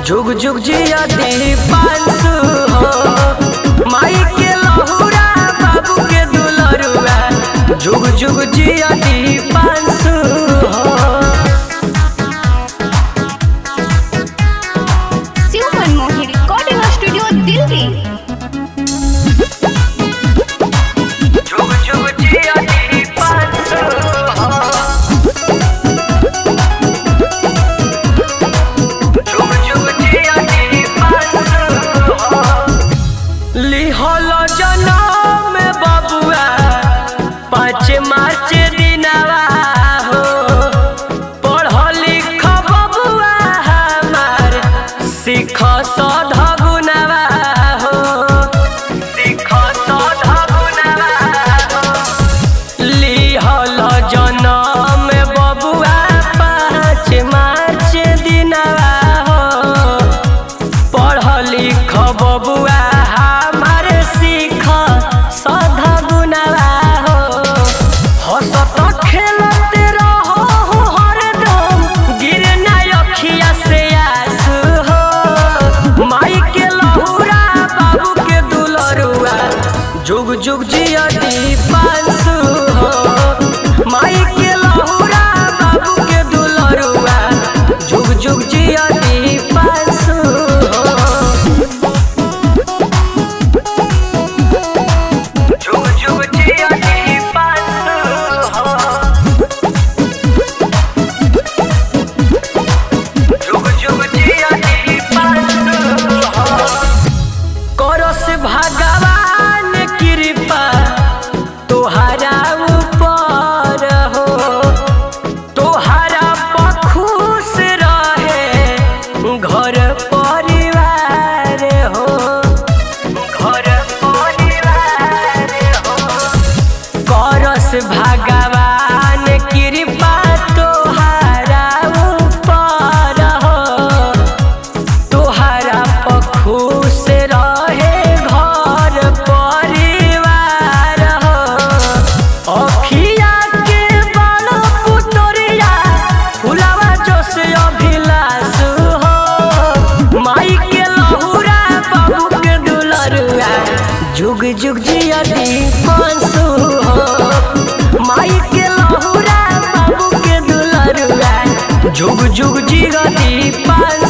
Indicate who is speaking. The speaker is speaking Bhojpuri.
Speaker 1: जुग जुग जिया दी पांसु हो माई के लहुरा बाबू के दुलरुआ जुग जुग जिया दी पांसु हो
Speaker 2: शिव मनमोही रिकॉर्डिंग स्टूडियो दिल्ली
Speaker 1: जुग जुग जिया दी पांसु हो जुग जुग जिया दी पांसु हो लिहल जनम बबुआ पाँच मार्च दिनवा हो पढ़ लिख बबुआ हमार सिख सध गुनवा हो सिख सध गुनवा हो लिहल जनम बबुआ पाँच मार्च दिनवा हो पढ़ लिख बबुआ हमार सीख सध गुनवा हो हंसत खेलत रहो हरदम गिर ना अखिया से आंसू हो माई के लहुरा बाबू के दुलरुआ जुग जुग जियती पांसू हो माई के लहुरा बाबू के दुलरुआ जुग जुग जियती पांसू हो जुग जुग जियती पांसू हो जुग जुग जियती पांसू हो करस भगवान कृपा तोहरा ऊपर हो तोहरा पखुश रहे घर परिवार हो घर परिवार हो करस भगवान कृपा तोहरा ऊपर हो तोहरा पखुश रहे घर परिवार हो अखिया के बल पुतरिया फुलावा जोश अभिलाष हो माई के लहुरा बाबू के दुलरुआ जुग जुग जियती पांसू हो माई के लहुरा बाबू के दुलरुआ जुग जुग जिगती पांसू